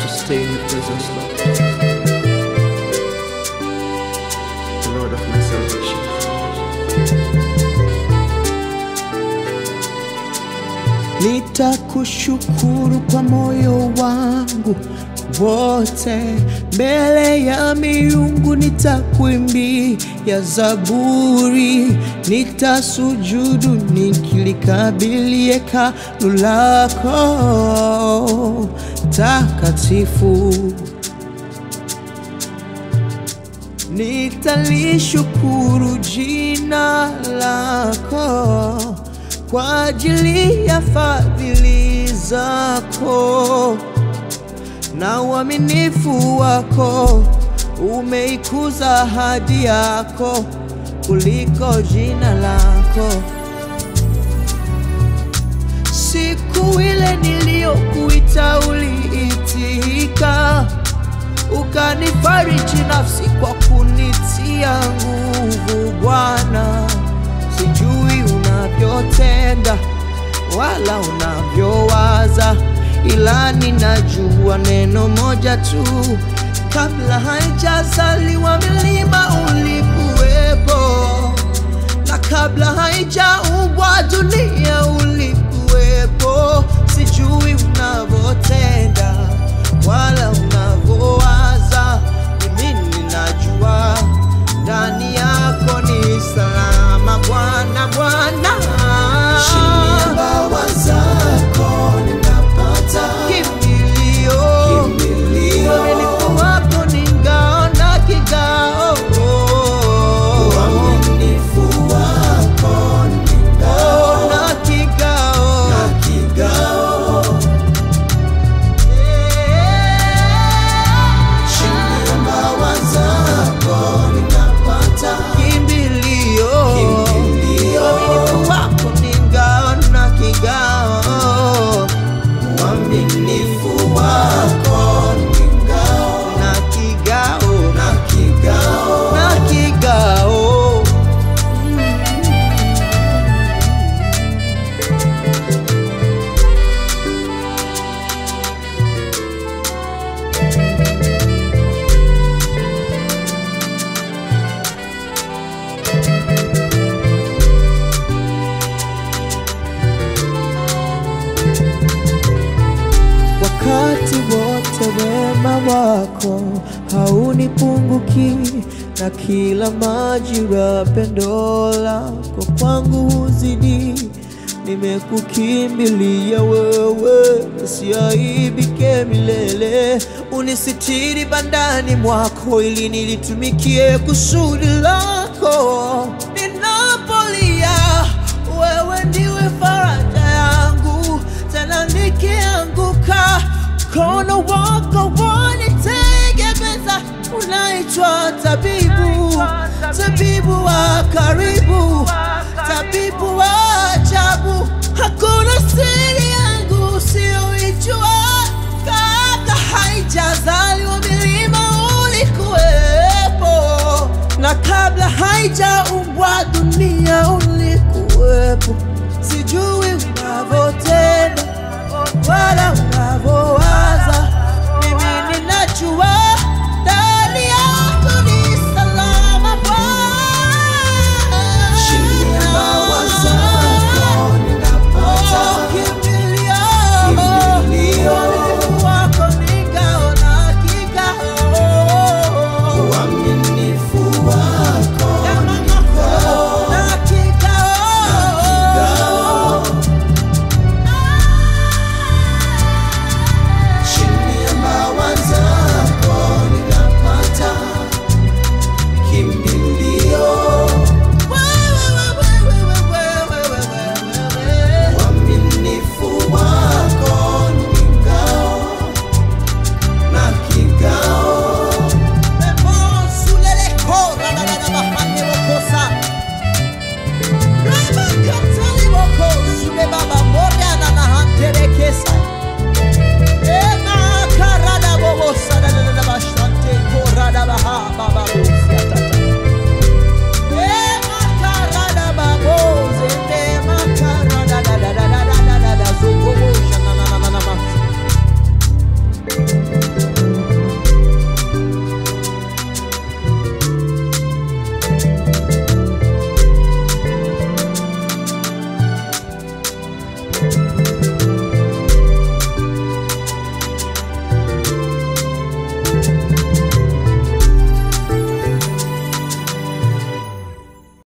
stay in your presence, Lord. The Lord of my salvation. Nitakushukuru kwa moyo wangu wote, mbele ya miungu nitakuimbia zaburi, nitasujudu nikilikabili hekalu lako takatifu. Nitalishukuru jina lako kwa ajili ya fadhili zako na uaminifu wako. Umeikuza ahadi yako kuliko jina lako. Siku ile niliyokuita uliitika, ukanifariji nafsi kwa kunitia nguvu. Bwana, sijui unavyotenda wala unavyowaza, ila ninajua neno moja tu, kabla haijazaliwa milima ulikuwepo, na kabla haijaumbwa dunia ulikuwepo. Sijui unavyotenda wala unavyowaza, mimi ninajua ndani yako ni salama. Bwana, Bwana, Chini ya mbawa zako ninapata kimbilio kimbilio. uaminifu wako ni ngao na kigao. Uaminifu wako ni ngao Oh, na kigao. na kigao. Chini ya mbawa zako ninapata Kimbilio. Kimbilio. Uaminifu wako ni ngao na kigao. uaminifu wako ni ngao Na kigao. na kigao. Na kigao. Wakati wote wema wako haunipunguki, na kila majira pendo lako kwangu huzidi. Nimekukimbilia wewe, nisiaibike milele. Unisitiri bandani mwako, ili nilitumikie kusudi lako. Ninapolia, wewe ndiwe faraja yangu, tena nikianguka, mkono wako wanitegemeza. Unaitwa tabibu, tabibu wa karibu, tabibu wa ajabu. Hakuna siri yangu usiyoijua, kabla haijazaliwa milima ulikuwepo, na kabla haijaumbwa dunia ulikuwepo. Sijui unavyotenda wala unavyo